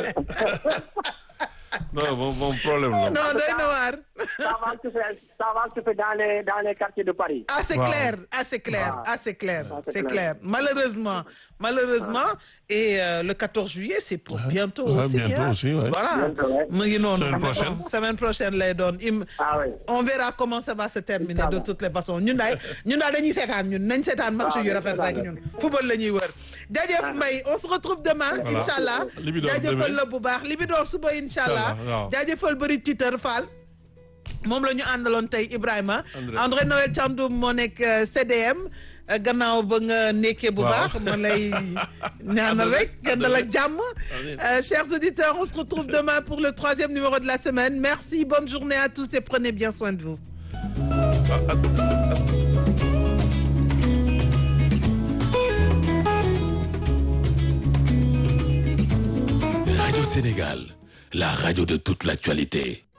non bon bon problème la. non doy na waar ça va se faire ça va se faire dans les dans les quartiers de Paris. ah c'est Wow. clair ah c'est clair Wow. ah c'est clair Ah, c'est c'est clair clair. malheureusement malheureusement et euh, le 14 juillet c'est pour bientôt Ouais, aussi bientôt hein. aussi, ouais. voilà Bientôt, ouais. mu ngi noonu Semaine prochaine. semaine prochaine lay doon im ah oui. on verra comment ça va se terminer de Inch'Allah. toutes les façons ñun daal ñun daal dañuy seetaan ñun nañ seetaan match yu rafet rek ñun football la ñuy wër jaajëf Mbaye on se retrouve demain Voilà. inchallah Libidoor jaajëfal demain. la bu baax Libidoor suba inchallah Inchallah, waaw. jaajëfal bëri titeur Fall moom la ñu àndaloon tey Ibrahima André. André Noël Thiandoum moo nekk euh, CDM euh, gannaaw ba nga nekkee bu Waaw. baax ma lay ñaanal rek gëndal ak jàmm Euh, chers auditeurs on se retrouve demain pour le troisième numéro de la semaine merci bonne journée à tous et prenez bien soin de vous Radio Sénégal, la radio de toute l'actualité.